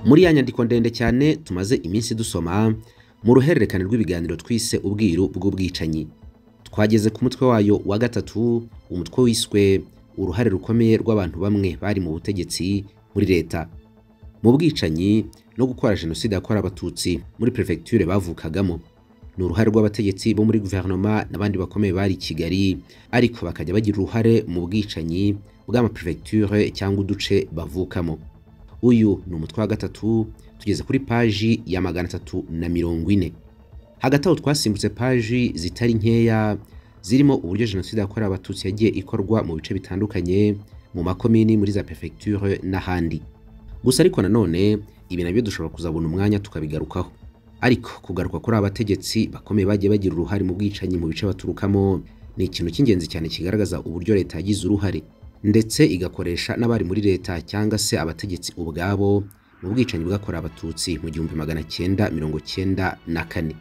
muri ya nyandiko ndende cyane tumaze iminsi dusoma mu ruhererekane rw'ibiganiro twise ubwiru bw'ubwicanyi twageze ku mutwe wayo wa gatatu umutwe wiswe uruhare rukomeye rw'abantu bamwe bari mu butegetsi muri leta mu bwicanyi no gukora jenoside yakorewe abatutsi muri perefegiture bavukagamo ni uruhare rw'abategetsi bo muri guverinoma n'abandi bakomeye bari i kigali ariko bakajya bagira uruhare mu bwicanyi bw'amaperefegiture cyangwa uduce bavukamo uyu ni umutwe wa gatatu tugeze kuri paji ya magana atatu na mirongo ine hagati aho twasimbutse paji zitari nkeya zirimo uburyo jenoside yakorewe abatutsi yagiye ikorwa mu bice bitandukanye mu makomini muri za perefegiture n'ahandi gusa ariko nanone ibi nabyo dushobora kuzabona umwanya tukabigarukaho ariko kugaruka kuri abategetsi bakomeye bagiye bagira uruhare mu bwicanyi mu bice baturukamo ni ikintu cy'ingenzi cyane kigaragaza uburyo leta yagize uruhare ndetse igakoresha n'abari muri leta cyangwa se abategetsi ubwabo mu bwicanyi bwakorewe abatutsi mu gihumbi magana cyenda mirongo cyenda na kane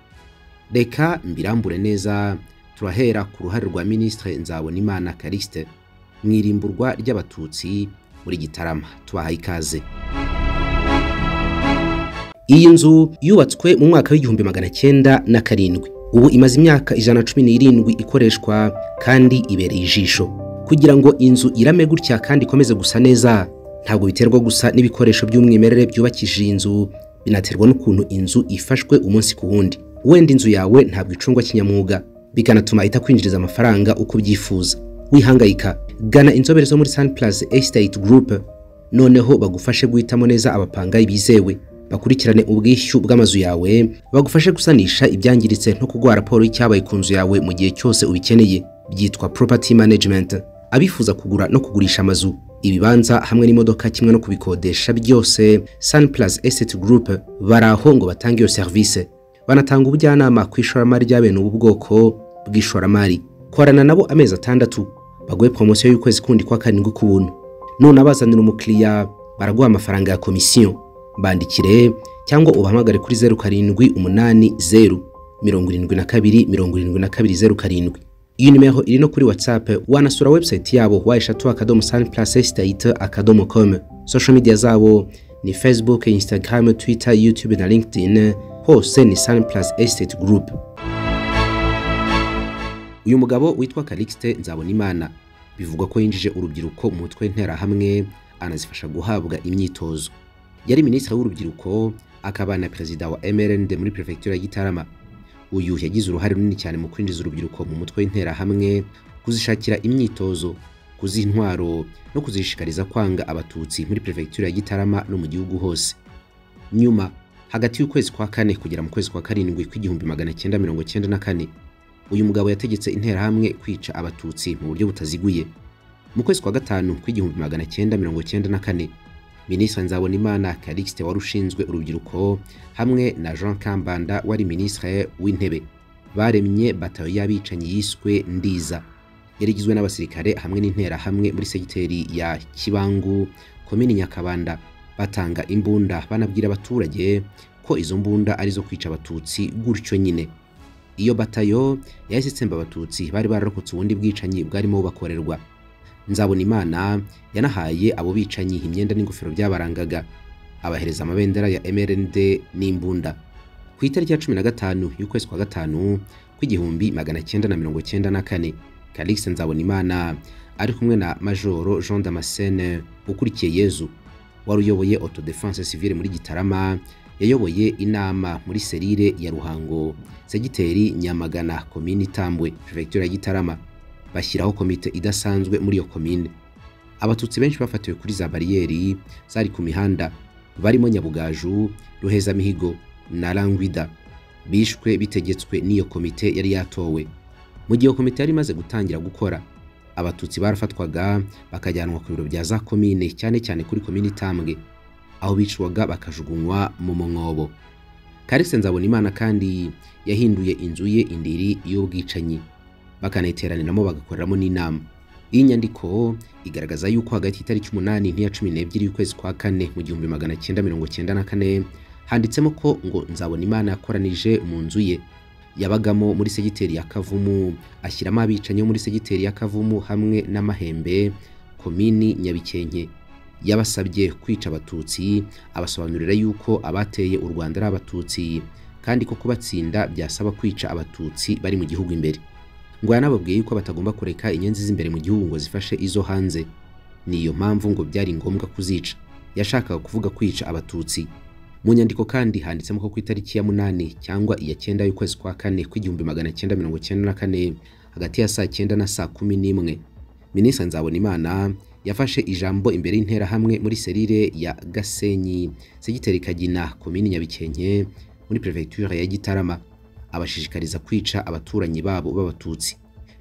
reka mbirambure neza turahera ku ruhare rwa minisitire nzabonimana carisite mu irimburwa ry'abatutsi muri gitarama tubahaye ikaze iyi nzu yubatswe mu mwaka w'igihumbi magana cyenda na karindwi ubu imaze imyaka ijana na cumi n'irindwi ikoreshwa kandi ibereye ijisho kugira ngo inzu irame gutya kandi ikomeze gusa neza ntabwo biterwa gusa n'ibikoresho by'umwimerere byubakishije inzu binaterwa n'ukuntu inzu ifashwe umunsi ku wundi wenda inzu yawe ntabwo icungwa kinyamwuga bikanatuma itakwinjiriza amafaranga uko ubyifuza wihangayika gana inzobere zo muri Sun Plaza Estate Group noneho bagufashe guhitamo neza abapangayi bizewe bakurikirane ubwishyu bw'amazu yawe bagufashe gusanisha ibyangiritse no kuguha raporo y'icyabaye ku nzu yawe mu gihe cyose ubikeneye byitwa property management abifuza kugura no kugurisha amazu ibibanza hamwe n'imodoka kimwe no kubikodesha byose Sun Plaza Estate Group bari aho ngo batange iyo serivisi banatanga ubujyanama ku ishoramari ry'abene ubu bwoko bw'ishoramari korana nabo amezi atandatu baguhe poromosiyo y'ukwezi kundi kwa karindwi k'ubuntu none abazanira umukiriya baraguha amafaranga ya komisiyo bandikire cyangwa ubahamagare kuri zeru karindwi umunani zeru mirongo irindwi na kabiri mirongo irindwi na kabiri zeru karindwi iyi nimero iri no kuri whatsapp wanasura website yabo wa eshatu akadomo sani plase estate akadomo com social media zabo ni facebook instagram twitter youtube na linkedin hose ni sani plase estate group uyu mugabo witwa calixte nzabonimana bivugwa ko yinjije urubyiruko mu mutwe w'interahamwe anazifasha guhabwa imyitozo yari minisitiri w'urubyiruko akaba na perezida wa MRND muri perefegitura ya Gitarama uyu yagize uruhare runini cyane mu kwinjiza urubyiruko mu mutwe w'interahamwe kuzishakira imyitozo kuziha intwaro no kuzishishikariza kwanga abatutsi muri perefegitura ya Gitarama no mu gihugu hose nyuma hagati y'ukwezi kwa kane kugera mu kwezi kwa karindwi kw'igihumbi magana cyenda mirongo cyenda na kane uyu mugabo yategetse interahamwe kwica abatutsi mu buryo butaziguye mu kwezi kwa gatanu kw'igihumbi magana cyenda mirongo cyenda na kane minisitiri nzabonimana calixte wari ushinzwe urubyiruko hamwe na jean kambanda wari minisitiri w'intebe baremye batayo y'abicanyi yiswe ndiza yari igizwe n'abasirikare hamwe n'interahamwe muri segiteri ya kibangu komini nyakabanda batanga imbunda banabwira abaturage ko izo mbunda ari zo kwica abatutsi gutyo nyine iyo batayo yahise itsemba abatutsi bari bararokotse ubundi bwicanyi bwarimo bubakorerwa nzabona imana yanahaye abo bicanyi imyenda n'ingofero byabarangaga abahereza amabendera ya MRND n'imbunda ku itariki ya cumi na gatanu y'ukwezi kwa gatanu kw'igihumbi magana cyenda na mirongo cyenda na kane Calixte Nzabonimana ari kumwe na Majoro Jean Damascene ukurikiye Yezu wari uyoboye auto defense civile muri Gitarama yayoboye inama muri serire ya Ruhango segiteri Nyamagana komini Tambwe prefecture ya Gitarama bashyiraho komite idasanzwe muri iyo komine abatutsi benshi bafatiwe kuri za bariyeri zari ku mihanda barimo nyabugaju ruhezamihigo na rangwida bishwe bitegetswe n'iyo komite yari yatowe mu gihe iyo komite yari imaze gutangira gukora abatutsi barafatwaga bakajyanwa ku biro bya za komine cyane cyane kuri komine itambwe aho bicwaga bakajugunywa mu mwobo karise nzabonimana kandi yahinduye inzu ye indiri y'ubwicanyi bakanayiteraniramo bagakoreramo n'inama iyi nyandiko igaragaza yuko hagati y'itariki umunani n'iya cumi n'ebyiri y'ukwezi kwa kane mu gihumbi magana cyenda mirongo cyenda na kane handitsemo ko ngo nzabona imana yakoranije mu nzu ye yabagamo muri segiteri ya kavumu ashyiramo abicanyi bo muri segiteri ya kavumu hamwe n'amahembe komini nyabikenke yabasabye kwica abatutsi abasobanurira yuko abateye u rwanda ari abatutsi kandi ko kubatsinda byasaba kwica abatutsi bari mu gihugu imbere ngo yanababwiye yuko batagomba kureka inyenzi z'imbere mu gihugu ngo zifashe izo hanze niyo mpamvu ngo byari ngombwa kuzica yashakaga kuvuga kwica abatutsi mu nyandiko kandi handitsemo ko ku itariki ya munani cyangwa iya cyenda y'ukwezi kwa kane kw'igihumbi magana cyenda mirongo cyenda na kane hagati ya saa cyenda na saa kumi n'imwe minisitiri nzabonimana yafashe ijambo imbere y'interahamwe muri serire ya gasenyi segiteri kagina komini nyabikenke muri perefegitura ya gitarama abashishikariza kwica abaturanyi babo b'abatutsi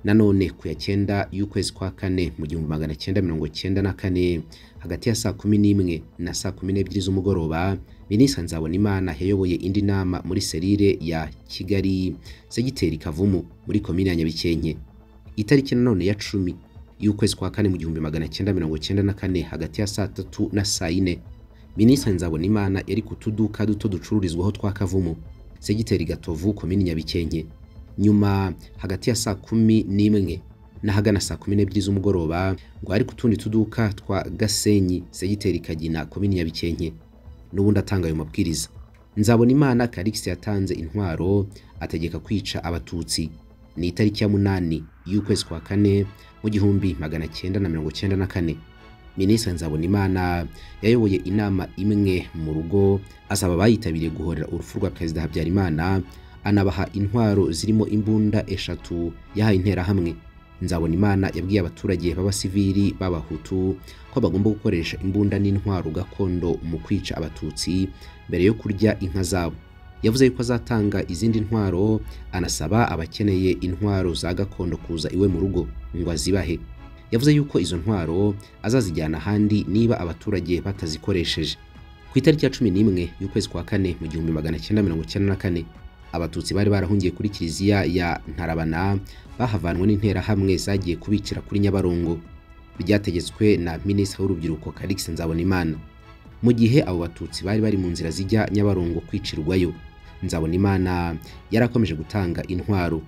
nanone ku ya cyenda y'ukwezi kwa kane mu gihumbi magana cyenda mirongo cyenda na kane hagati ya saa kumi n'imwe na saa kumi n'ebyiri z'umugoroba minisitiri nzabonimana yayoboye indi nama muri serire ya kigali segiteri kavumu muri komini ya nyabikenke itariki nanone ya cumi y'ukwezi kwa kane mu gihumbi magana cyenda mirongo cyenda na kane hagati ya saa tatu na saa yine minisitiri nzabonimana yari ku tuduka duto ducururizwaho twa kavumu segiteri gatovu komini nyabikenke nyuma hagati ya saa kumi n'imwe n'ahagana saa kumi n'ebyiri z'umugoroba ngo ari ku tundi tuduka twa gasenyi segiteri kagina komini nyabikenke n'ubundi atanga ayo mabwiriza nzabonimana karikisi yatanze intwaro ategeka kwica abatutsi ni itariki ya munani y'ukwezi kwa kane mu gihumbi magana cyenda na mirongo cyenda na kane minisitiri nzabonimana yayoboye inama imwe mu rugo asaba abayitabiriye guhorera urupfu rwa perezida habyarimana anabaha intwaro zirimo imbunda eshatu yahaye interahamwe nzabonimana yabwiye abaturage b'abasivili b'abahutu ko bagomba gukoresha imbunda n'intwaro gakondo mu kwica abatutsi mbere yo kurya inka zabo yavuze yuko azatanga izindi ntwaro anasaba abakeneye intwaro za gakondo kuza iwe mu rugo ngo azibahe yavuze yuko izo ntwaro azazijyana ahandi niba abaturage batazikoresheje ku itariki ya cumi n'imwe y'ukwezi kwa kane mu gihumbi magana cyenda mirongo icyenda na kane abatutsi bari barahungiye kuri kiliziya ya ntarabana bahavanwe n'interahamwe zagiye kubicira kuri nyabarongo byategetswe na minisitiri w'urubyiruko karikisi nzabonimana mu gihe abo batutsi bari bari mu nzira zijya nyabarongo kwicirwayo nzabonimana yarakomeje gutanga intwaro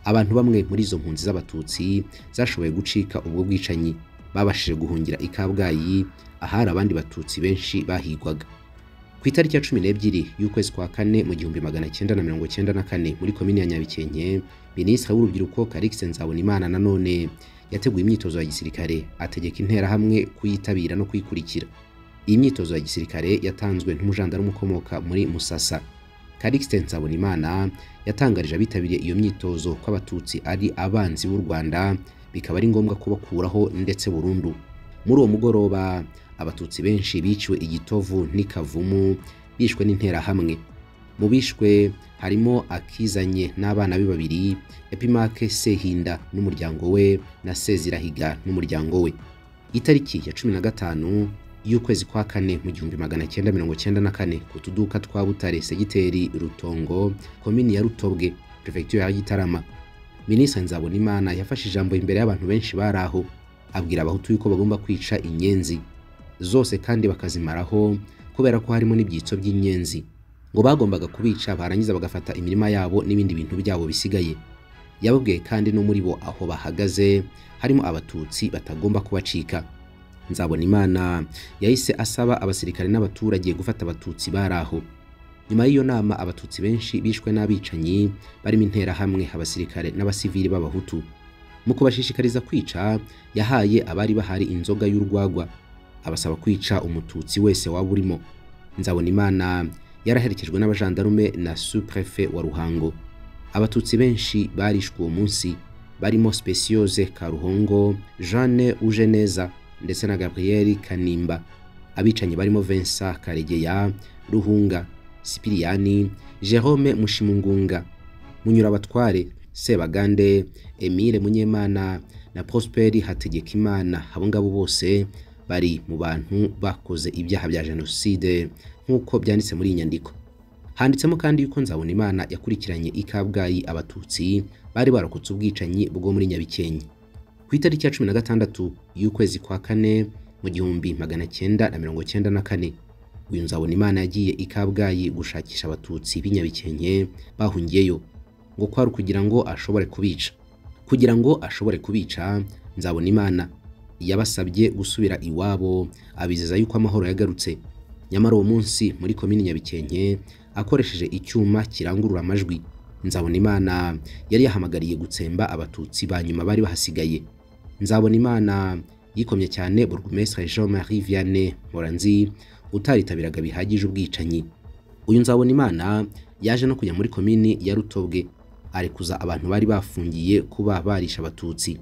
abantu bamwe muri izo mpunzi z'abatutsi zashoboye gucika ubwo bwicanyi babashije guhungira i kabgayi ahari abandi batutsi benshi bahigwaga ku itariki ya cumi n'ebyiri y'ukwezi kwa kane mu gihumbi magana cyenda na mirongo cyenda na kane muri komini ya nyabikenke minisitiri w'urubyiruko karikisi nzabonimana nanone yateguye imyitozo ya gisirikare ategeka interahamwe kuyitabira no kuyikurikira iyi myitozo ya gisirikare yatanzwe n'umujandarume ukomoka muri musasa karikisi nsabonimana yatangarije abitabiriye iyo myitozo ko abatutsi ari abanzi b'u rwanda bikaba ari ngombwa kubakuraho ndetse burundu muri uwo mugoroba abatutsi benshi biciwe igitovu n'ikavumu bishwe n'interahamwe mu bishwe harimo akizanye n'abana be babiri epimake sehinda n'umuryango we na sezirahiga n'umuryango we itariki ya cumi na gatanu y'ukwezi kwa kane mu gihumbi magana cyenda mirongo cyenda na kane ku tuduka twa butare segiteri rutongo komini ya rutobwe perefegitura ya gitarama minisitiri nzabonimana yafashe ijambo imbere y'abantu benshi bari aho abwira abahutu yuko bagomba kwica inyenzi zose kandi bakazimaraho kubera ko harimo n'ibyitso by'inyenzi ngo bagombaga kubica barangiza bagafata imirima yabo n'ibindi bintu byabo bisigaye yababwiye kandi no muri bo aho bahagaze harimo abatutsi batagomba kubacika nzabonimana yahise asaba abasirikare n'abaturage gufata abatutsi bari aho nyuma y'iyo nama abatutsi benshi bishwe n'abicanyi barimo interahamwe abasirikare n'abasivili b'abahutu mu kubashishikariza kwica yahaye abari bahari inzoga y'urwagwa abasaba kwica umututsi wese waba urimo nzabonimana yaraherekejwe n'abajandarume na suprefe wa ruhango abatutsi benshi barishwe uwo munsi barimo speciose karuhongo jeanne ujeneza ndetse na gabriel kanimba abicanyi barimo vincent karegeya ruhunga sipiriyani jerome mushimungunga munyurabatware sebagande emile munyemana na prosperi hategekimana abo ngabo bose bari mu bantu bakoze ibyaha bya jenoside nk'uko byanditse muri iyi nyandiko handitsemo kandi yuko nzabonimana yakurikiranye i kabgayi abatutsi bari barokotse ubwicanyi bwo muri nyabikenke ku itariki ya cumi na gatandatu y'ukwezi kwa kane mu gihumbi magana cyenda na mirongo cyenda na kane uyu nzabonimana yagiye i kabgayi gushakisha abatutsi b'inyabikenke bahungiyeyo ngo kwari ukugira ngo ashobore kubica kugira ngo ashobore kubica nzabonimana yabasabye gusubira iwabo abizeza yuko amahoro yagarutse nyamara uwo munsi muri komini nyabikenke akoresheje icyuma kirangurura amajwi nzabonimana yari yahamagariye gutsemba abatutsi ba nyuma bari bahasigaye nzabonimana yikomye cyane burugumesitiri jean marie vianney moranzi utaritabiraga bihagije ubwicanyi uyu nzabonimana yaje no kujya muri komini ya rutobwe arekuza abantu bari bafungiye kuba barisha abatutsi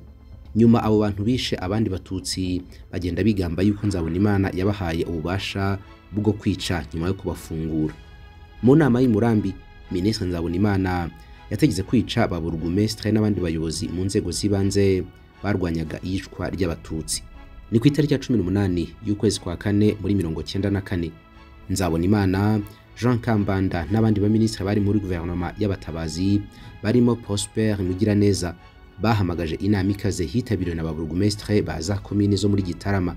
nyuma abo bantu bishe abandi batutsi bagenda bigamba yuko nzabonimana yabahaye ububasha bwo kwica nyuma yo kubafungura mu nama y'umurambi minisitiri nzabonimana yategetse kwica ba burugumesitiri n'abandi bayobozi mu nzego z'ibanze barwanyaga iyicwa ry'abatutsi ni ku itariki ya cumi n'umunani y'ukwezi kwa kane muri mirongo cyenda na kane nzabonimana jean kambanda n'abandi baminisitiri bari muri guverinoma y'abatabazi barimo prosper mugiraneza bahamagaje inama ikaze hitabiriwe na ba burugumesitire ba za komini zo muri gitarama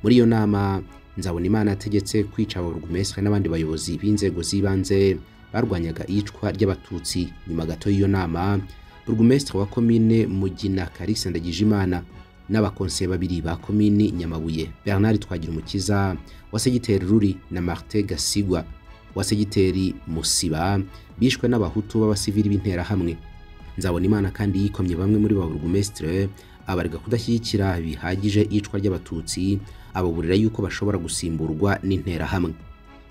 muri iyo nama nzabonimana ategetse kwica ba burugumesitire n'abandi bayobozi b'inzego z'ibanze barwanyaga iyicwa ry'abatutsi nyuma gato y'iyo nama burugumesitiri wa komine mugina karisa ndagijimana n'abakonseye babiri ba komini nyamabuye bernard twagira umukiza wasegiteri ruri na martin gasigwa wasegiteri musiba bishwe n'abahutu b'abasivili b'interahamwe nzabonimana kandi yikomye bamwe muri ba burugumesitire abarega kudashyigikira bihagije iyicwa ry'abatutsi ababurira yuko bashobora gusimburwa n'interahamwe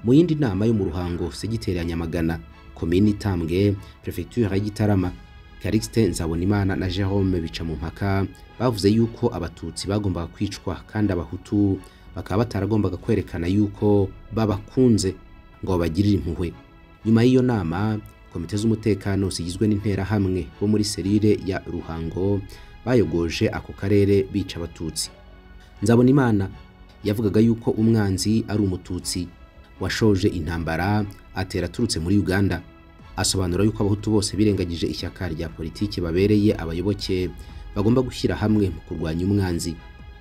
mu yindi nama yo mu ruhango segiteri ya nyamagana komini itambwe perefegitura ya gitarama Calixte Nzabonimana na Jerome bica mu mpaka bavuze yuko abatutsi bagombaga kwicwa kandi abahutu bakaba bataragombaga kwerekana yuko babakunze ngo babagirire impuhwe nyuma y'iyo nama komite z'umutekano zigizwe n'interahamwe bo muri serire ya Ruhango bayogoje ako karere bica abatutsi Nzabonimana yavugaga yuko umwanzi ari umututsi washoje intambara atera aturutse muri Uganda asobanura yuko abahutu bose birengagije ishyaka rya politiki babereye abayoboke bagomba gushyira hamwe mu kurwanya umwanzi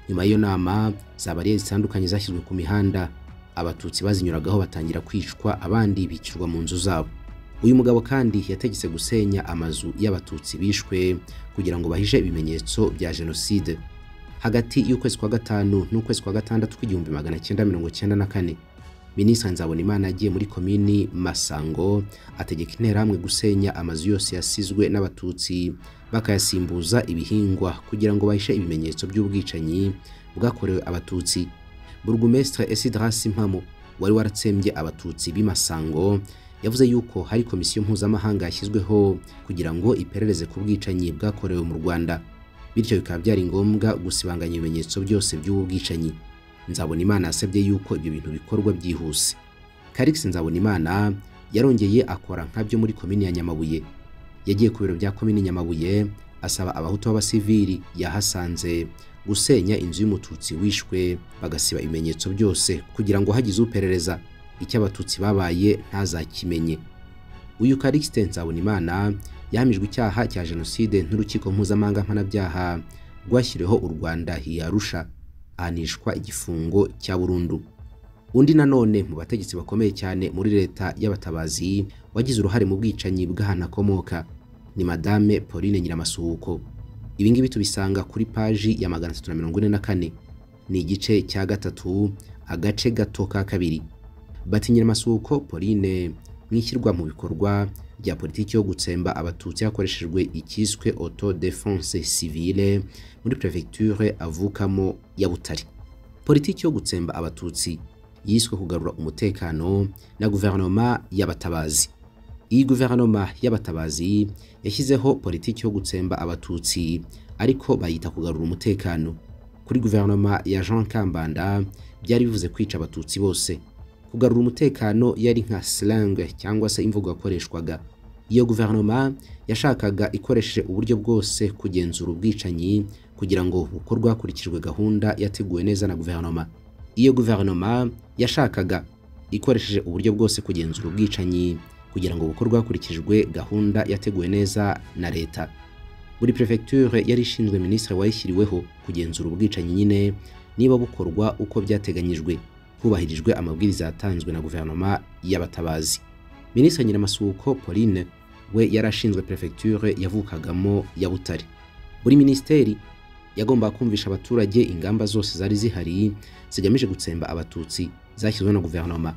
nyuma y'iyo nama za bariyeri zitandukanye zashyizwe ku mihanda abatutsi bazinyuragaho batangira kwicwa abandi bicirwa mu nzu zabo uyu mugabo kandi yategetse gusenya amazu y'abatutsi bishwe kugira ngo bahishe ibimenyetso bya jenoside hagati y'ukwezi kwa gatanu n'ukwezi kwa gatandatu kw'igihumbi magana cyenda mirongo cyenda na kane minisitiri nzabonimana yagiye muri komini masango ategeka interahamwe gusenya amazu yose yasizwe n'abatutsi bakayasimbuza ibihingwa kugira ngo bahishe ibimenyetso by'ubwicanyi bwakorewe abatutsi burugumesitiri esidarasi mpamo wari waratsembye abatutsi b'i masango yavuze yuko hari komisiyo mpuzamahanga yashyizweho kugira ngo iperereze ku bwicanyi bwakorewe mu rwanda bityo bikaba byari ngombwa gusibanganya ibimenyetso byose by'ubu bwicanyi Nzabonimana yasabye yuko ibyo bintu bikorwa byihuse Calix Nzabonimana yarongeye akora nkabyo muri komini ya Nyamabuye yagiye ku biro bya komini Nyamabuye asaba abahutu b'abasivili yahasanze gusenya inzu y'umututsi wishwe bagasiba ibimenyetso byose kugira ngo hagize uperereza icyo abatutsi babaye ntazakimenye uyu Calixte Nzabonimana yahamijwe icyaha cya jenoside n'urukiko mpuzamahanga mpanabyaha rwashyiriweho u Rwanda hiyarusha ahanishwa igifungo cya burundu undi nanone mu bategetsi bakomeye cyane muri leta y'abatabazi wagize uruhare mu bwicanyi bw'ahantu akomoka ni madame pauline nyiramasuhuko ibingibi tubisanga kuri paji ya magana atatu na mirongo ine na kane ni igice cya gatatu agace gato ka kabiri bati nyiramasuhuko pauline mu ishyirwa mu bikorwa rya politiki yo gutsemba abatutsi hakoreshejwe icyiswe auto defense civile muri prefecture avukamo ya Butare politiki yo gutsemba abatutsi yiswe kugarura umutekano na guverinoma y'abatabazi iyi guverinoma y'abatabazi yashyizeho politiki yo gutsemba abatutsi ariko bayita kugarura umutekano kuri guverinoma ya Jean Kambanda byari bivuze kwica abatutsi bose kugarura umutekano yari nka slang cyangwa se imvugo yakoreshwaga iyo guverinoma yashakaga ikoresheje uburyo bwose kugenzura ubwicanyi kugira ngo bukorwe hakurikijwe gahunda yateguwe neza na guverinoma iyo guverinoma yashakaga ikoresheje uburyo bwose kugenzura ubwicanyi kugira ngo bukorwe hakurikijwe gahunda yateguwe neza na leta buri prefecture yari ishinzwe minisitiri wayishyiriweho kugenzura ubwicanyi nyine niba bukorwa uko byateganyijwe hubahirijwe amabwiriza yatanzwe na guverinoma y'abatabazi minisitiri nyiramasuhuko pauline we yarashinzwe perefegiture yavukagamo ya butare buri minisiteri yagombaga kumvisha abaturage ingamba zose zari zihari zigamije gutsemba abatutsi zashyizweho na guverinoma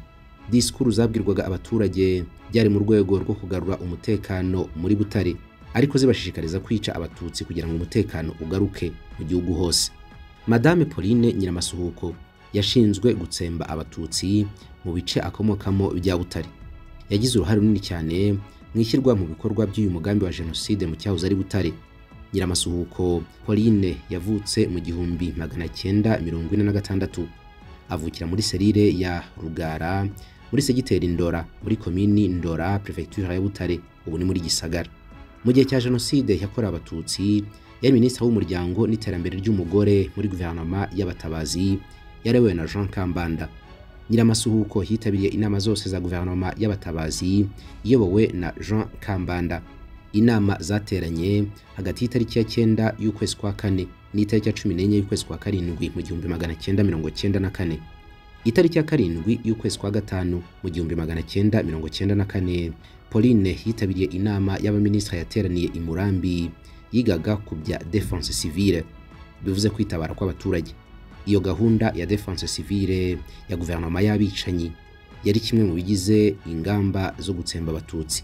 disikuru zabwirwaga abaturage byari mu rwego rwo kugarura umutekano muri butare ariko zibashishikariza kwica abatutsi kugira ngo umutekano ugaruke mu gihugu hose madame pauline nyiramasuhuko yashinzwe gutsemba abatutsi mu bice akomokamo bya butare yagize uruhare runini cyane mu ishyirwa mu bikorwa by'uyu mugambi wa jenoside mu cyahoze ari butare nyiramasuhuko pauline yavutse mu gihumbi magana cyenda mirongo ine na gatandatu avukira muri serire ya rugara muri segiteri ndora muri komini ndora perefegitura ya butare ubu ni muri gisagara mu gihe cya jenoside yakorewe abatutsi yari minisitiri w'umuryango n'iterambere ry'umugore muri guverinoma y'abatabazi yarewe na jean kambanda nyiramasuhuko yitabiriye inama zose za guverinoma y'abatabazi iyobowe na jean kambanda inama zateranye hagati y'itariki ya cyenda y'ukwezi kwa kane n'itariki ya cumi n'enye y'ukwezi kwa karindwi mu gihumbi magana cyenda mirongo cyenda na kane itariki ya karindwi y'ukwezi kwa gatanu mu gihumbi magana cyenda mirongo cyenda na kane pauline yitabiriye inama y'abaminisitiri yateraniye i murambi yigaga ku bya defense civile bivuze kwitabara kw'abaturage iyo gahunda ya defense civile ya guverinoma y'abicanyi yari kimwe mu bigize ingamba zo gutsemba abatutsi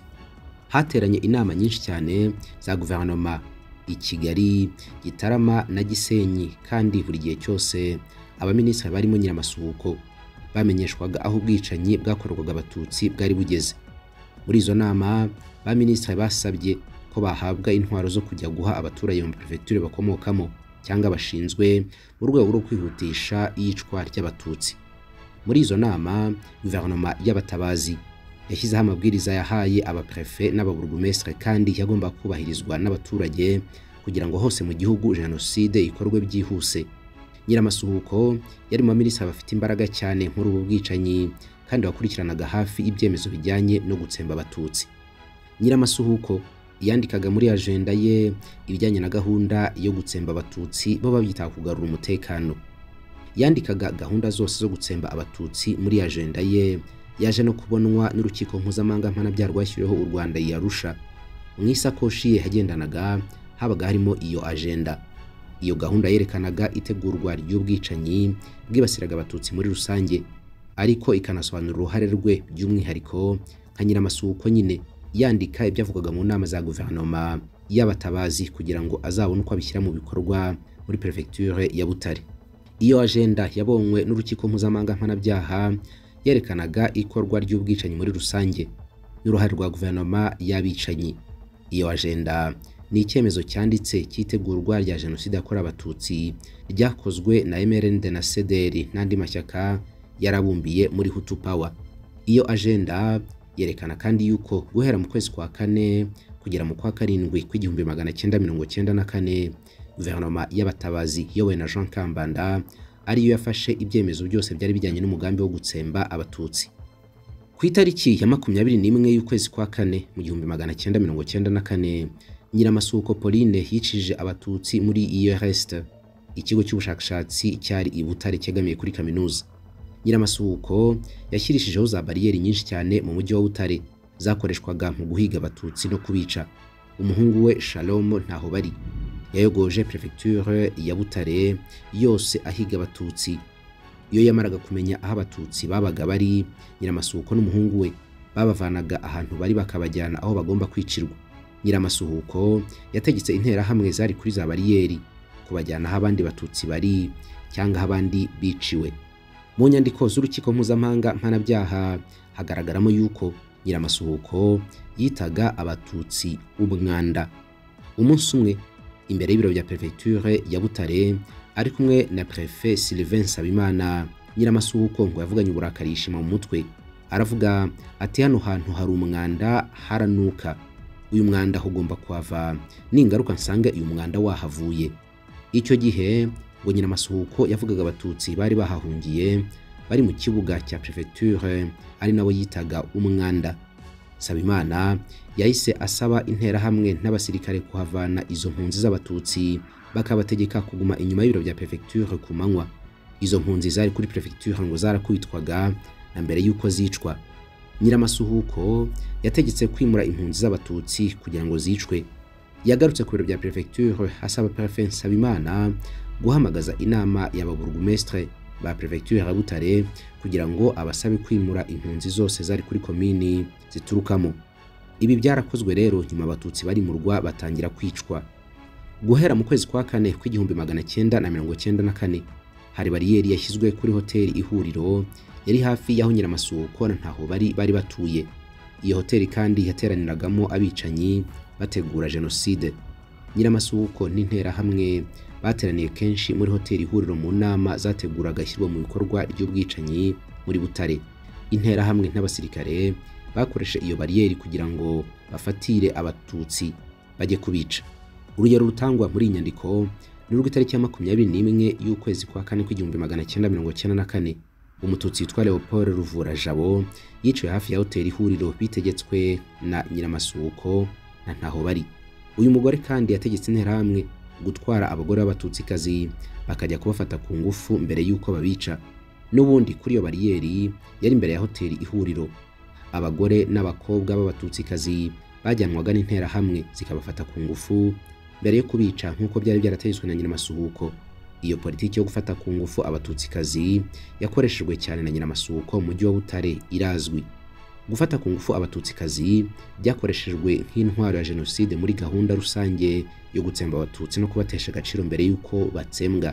hateranye inama nyinshi cyane za guverinoma i kigali gitarama na gisenyi kandi buri gihe cyose abaminisitiri barimo nyiramasuhuko bamenyeshwaga aho ubwicanyi bwakorerwaga abatutsi bwari bugeze muri izo nama baminisitiri basabye ko bahabwa intwaro zo kujya guha abaturage mu perefegitura bakomokamo cyangwa bashinzwe mu rwego rwo kwihutisha iyicwa ry'abatutsi muri izo nama guverinoma y'abatabazi yashyizeho amabwiriza yahaye abaprefe n'ababurugumesitire kandi yagomba kubahirizwa n'abaturage kugira ngo hose mu gihugu jenoside ikorwe byihuse nyiramasuhuko yari mu baminisitiri bafite imbaraga cyane muri ubu bwicanyi kandi wakurikiranaga hafi ibyemezo bijyanye no gutsemba abatutsi nyiramasuhuko yandikaga muri ajenda ye ibijyanye na gahunda yo gutsemba abatutsi bo babyita kugarura umutekano yandikaga gahunda zose zo gutsemba abatutsi muri ajenda ye yaje no kubonwa n'urukiko mpuzamahanga mpanabyaha rwashyiriweho u rwanda yarusha mu isakoshi ye yagendanaga habaga harimo iyo ajenda iyo gahunda yerekanaga itegurwa ry'ubwicanyi bwibasiraga abatutsi muri rusange ariko ikanasobanura uruhare rwe by'umwihariko nka nyiramasuhuko nyine yandika ibyavugaga mu nama za guverinoma y'abatabazi kugira ngo azabone uko abishyira mu bikorwa muri perefegitura ya butare iyo ajenda yabonywe n'urukiko mpuzamahanga mpanabyaha yerekanaga ikorwa ry'ubwicanyi muri rusange n'uruhare rwa guverinoma y'abicanyi iyo ajenda ni icyemezo cyanditse cy'itegurwa rya jenoside yakorewe abatutsi ryakozwe na mrnd na sederi n'andi mashyaka yarabumbiye muri hutu power iyo ajenda yerekana kandi yuko guhera mu kwezi kwa kane kugera mu kwa karindwi kw'igihumbi magana cyenda mirongo cyenda na kane guverinoma y'abatabazi iyobowe na jean kambanda ariyo yafashe ibyemezo byose byari bijyanye n'umugambi wo gutsemba abatutsi ku itariki ya makumyabiri n'imwe y'ukwezi kwa kane mu gihumbi magana cyenda mirongo cyenda na kane nyiramasuko pauline yicishije abatutsi muri iyo resite ikigo cy'ubushakashatsi cyari i butare cyegamiye kuri kaminuza nyiramasuhuko yashyirishijeho za bariyeri nyinshi cyane mu mujyi wa butare zakoreshwaga mu guhiga abatutsi no kubica umuhungu we shalomo ntaho bari yayogoje perefegitura ya butare yose ahiga abatutsi iyo yamaraga kumenya aho abatutsi babaga bari nyiramasuhuko n'umuhungu we babavanaga ahantu bari bakabajyana aho bagomba kwicirwa nyiramasuhuko yategetse interahamwe zari kuri za bariyeri kubajyana aho abandi batutsi bari cyangwa aho abandi biciwe mu nyandiko z'urukiko mpuzamahanga mpanabyaha hagaragaramo yuko nyiramasuhuko yitaga abatutsi umwanda umunsi umwe imbere y'ibiro bya perefegitura ya butare ari kumwe na perefe sylvain nsabimana nyiramasuhuko ngo yavuganye uburakari yishima mu mutwe aravuga ati hano hantu hari umwanda haranuka uyu mwanda ugomba kuhava ningaruka nsanga uyu mwanda wahavuye icyo gihe ngo nyiramasuhuko yavugaga abatutsi bari bahahungiye bari mu kibuga cya perefegitura ari nawe yitaga umwanda sabimana yahise asaba interahamwe n'abasirikare kuhavana izo mpunzi z'abatutsi bakabategeka kuguma inyuma y'ibiro bya perefegitura ku manywa izo mpunzi zari kuri perefegitura ngo zarakwitwaga na mbere y'uko zicwa nyiramasuhuko yategetse kwimura impunzi z'abatutsi kugira ngo zicwe yagarutse ku biro bya perefegiture asaba perefe nsabimana guhamagaza inama y'ababurugumesitire ba perefegiture ya butare kugira ngo abasabe kwimura impunzi zose zari kuri komini ziturukamo ibi byarakozwe rero nyuma abatutsi bari mu rwa batangira kwicwa guhera mu kwezi kwa kane kw'igihumbi magana cyenda na mirongo cyenda na kane hari bariyeri yashyizwe kuri hoteli ihuriro yari hafi y'aho nyiramasuko na ntaho bari bari batuye iyo hoteli kandi yateraniragamo abicanyi bategura jenoside nyiramasuko n'interahamwe bateraniye kenshi muri hoteli ihuriro mu nama zateguraga ishyirwa mu bikorwa ry'ubwicanyi muri butare interahamwe n'abasirikare bakoresha iyo bariyeri kugira ngo bafatire abatutsi bajye kubica urugero rutangwa muri iyi nyandiko ni urw'itariki ya makumyabiri n'imwe y'ukwezi kwa kane kw'igihumbi magana cyenda mirongo cyenda na kane umututsi witwa leopold ruvura jabo yiciwe hafi ya hoteli ihuriro bitegetswe na nyiramasuko na ntaho bari uyu mugore kandi yategetse interahamwe gutwara abagore b'abatutsikazi bakajya kubafata ku ngufu mbere y'uko babica n'ubundi kuri iyo bariyeri yari imbere ya hoteli ihuriro abagore n'abakobwa b'abatutsikazi bajyanwaga n'interahamwe zikabafata ku ngufu mbere yo kubica nk'uko byari byarategetswe na nyiramasuhuko iyo politiki yo gufata ku ngufu abatutsikazi yakoreshejwe cyane na nyiramasuhuko mu mujyi wa butare irazwi gufata ku ngufu abatutsikazi byakoreshejwe nk'intwaro ya jenoside muri gahunda rusange yo gutsemba abatutsi no kubatesha agaciro mbere y'uko batsembwa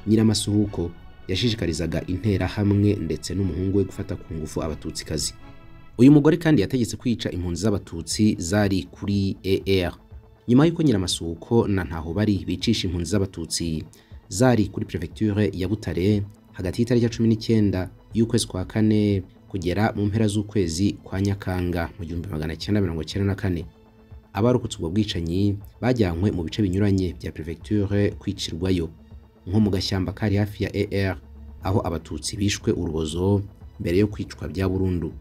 nyiramasuhuko yashishikarizaga interahamwe ndetse n'umuhungu we gufata ku ngufu abatutsikazi uyu mugore kandi yategetse kwica impunzi z'abatutsi zari kuri AR nyuma y'uko nyiramasuhuko na ntaho bari bicisha impunzi z'abatutsi zari kuri perefegiture ya butare hagati y'itariki ya cumi n'icyenda y'ukwezi kwa kane kugera mu mpera z'ukwezi kwa nyakanga mu gihumbi magana cyenda mirongo cyenda na kane abarokotse ubwo bwicanyi bajyanywe mu bice binyuranye bya perefegiture kwicirwayo nko mu gashyamba kari hafi ya AR aho abatutsi bishwe urubozo mbere yo kwicwa bya burundu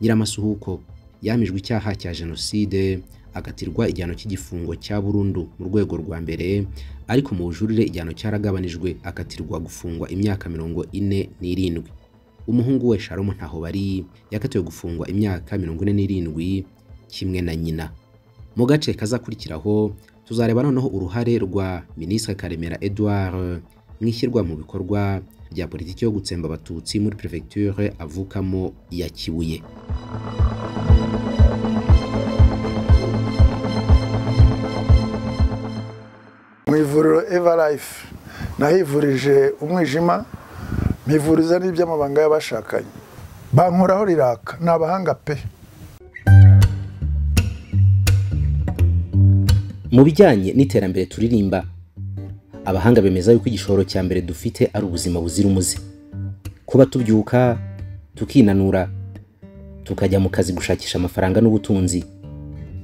nyiramasuhuko yamijwe icyaha cya jenoside agatirwa igihano cy'igifungo cya burundu mu rwego rwa mbere ariko mu bujurire igihano cyaragabanijwe akatirwa gufungwa imyaka mirongo ine n'irindwi umuhungu we sharomu ntaho bari yakatiwe gufungwa imyaka mirongo ine n'irindwi kimwe na nyina mu gace kazakurikiraho tuzareba noneho uruhare rwa minisitiri karemera edouard mu ishyirwa mu bikorwa rya politiki yo gutsemba abatutsi muri perefegiture avukamo ya kibuye mu ivuriro evarayifu nahivurije umwijima mpivuriza n'iby'amabanga y'abashakanye bankoraho riraka ni abahanga pe mu bijyanye n'iterambere turirimba abahanga bemeza yuko igishoro cya mbere dufite ari ubuzima buzira umuze kuba tubyuka tukinanura tukajya mu kazi gushakisha amafaranga n'ubutunzi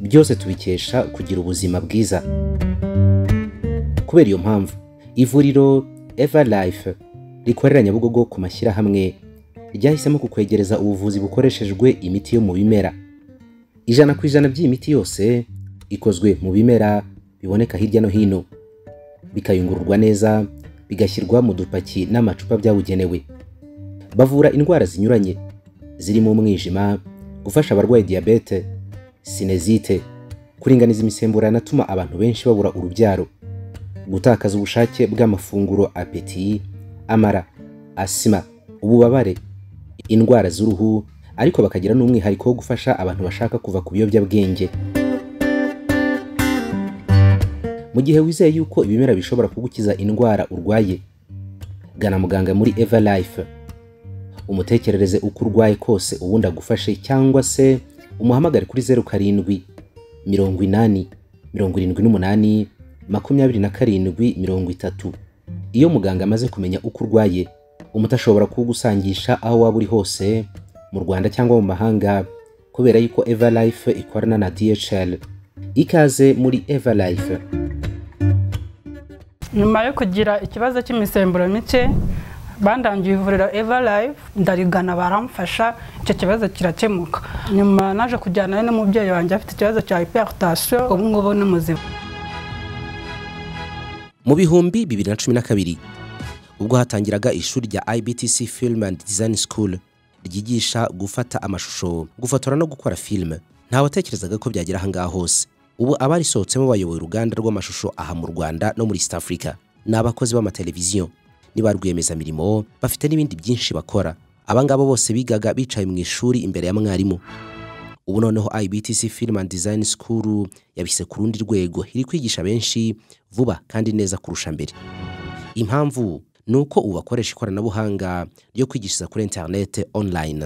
byose tubikesha kugira ubuzima bwiza kubera iyo mpamvu ivuriro eva life rikorera nyabugogo ku mashyirahamwe ryahisemo kukwegereza ubuvuzi bukoreshejwe imiti yo mu bimera ijana ku ijana by'iyi miti yose ikozwe mu bimera biboneka hirya no hino bikayungururwa neza bigashyirwa mu dupaki n'amacupa byabugenewe bavura indwara zinyuranye zirimo umwijima gufasha abarwaye diyabete sinezite kuringaniza imisemburo yanatuma abantu benshi babura urubyaro gutakaza ubushake bw'amafunguro apeti amara asima ububabare indwara z'uruhu ariko bakagira n'umwihariko wo gufasha abantu bashaka kuva ku biyobyabwenge mu gihe wizeye yuko ibimera bishobora kugukiza indwara urwaye gana muganga muri eva life umutekerereze uko urwaye kose ubundi agufashe cyangwa se umuhamagare kuri zeru karindwi mirongo inani mirongo irindwi n'umunani makumyabiri na karindwi mirongo itatu iyo muganga amaze kumenya uko urwaye umutashobora kugusangisha aho waba uri hose mu rwanda cyangwa mu mahanga kubera yuko eva life ikorana na dhl ikaze muri eva life nyuma yo kugira ikibazo cy'imisemburo mike bandangiye ivuriro eva life ndarigana baramfasha icyo kibazo kirakemuka nyuma naje kujyana n'umubyeyi wanjye afite ikibazo cya hypertension ubu ngubu ni muzima mu bihumbi bibiri na cumi na kabiri ubwo hatangiraga ishuri rya ibtc film and design school ryigisha gufata amashusho gufotora no gukora filime ntawatekerezaga ko byagera ahangaha hose ubu abarisohotsemo bayoboye uruganda rw'amashusho aha mu rwanda no muri east africa ni abakozi b'amateleviziyo ni ba rwiyemezamirimo bafite n'ibindi byinshi bakora aba ngabo bose bigaga bicaye mu ishuri imbere ya mwarimu ubu noneho ibtc film and design school yabise ku rundi rwego iri kwigisha benshi vuba kandi neza kurusha mbere impamvu ni uko ubu bakoresha ikoranabuhanga ryo kwigishiriza kuri interinete online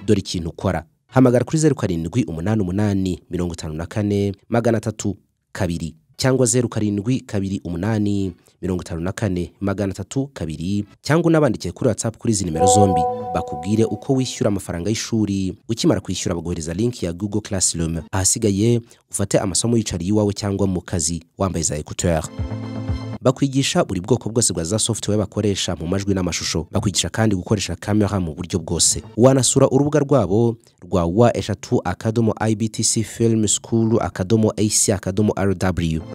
dore ikintu ukora hamagara kuri zeru karindwi umunani umunani mirongo itanu na kane magana atatu kabiri cyangwa zeru karindwi kabiri umunani mirongo itanu na kane magana atatu kabiri cyangwa unabandikiye kuri watsapu kuri izi nimero zombi bakubwire uko wishyura amafaranga y'ishuri ukimara kwishyura baguhereza linki ya google classroom ahasigaye ufate amasomo yicariye iwawe cyangwa mu kazi wambaye za ekuteri bakwigisha buri bwoko bwose bwa za software bakoresha mu majwi n'amashusho bakwigisha kandi gukoresha kamera mu buryo bwose wanasura urubuga rwabo rwa wa eshatu akadomo ibtc film school akadomo ac akadomo rw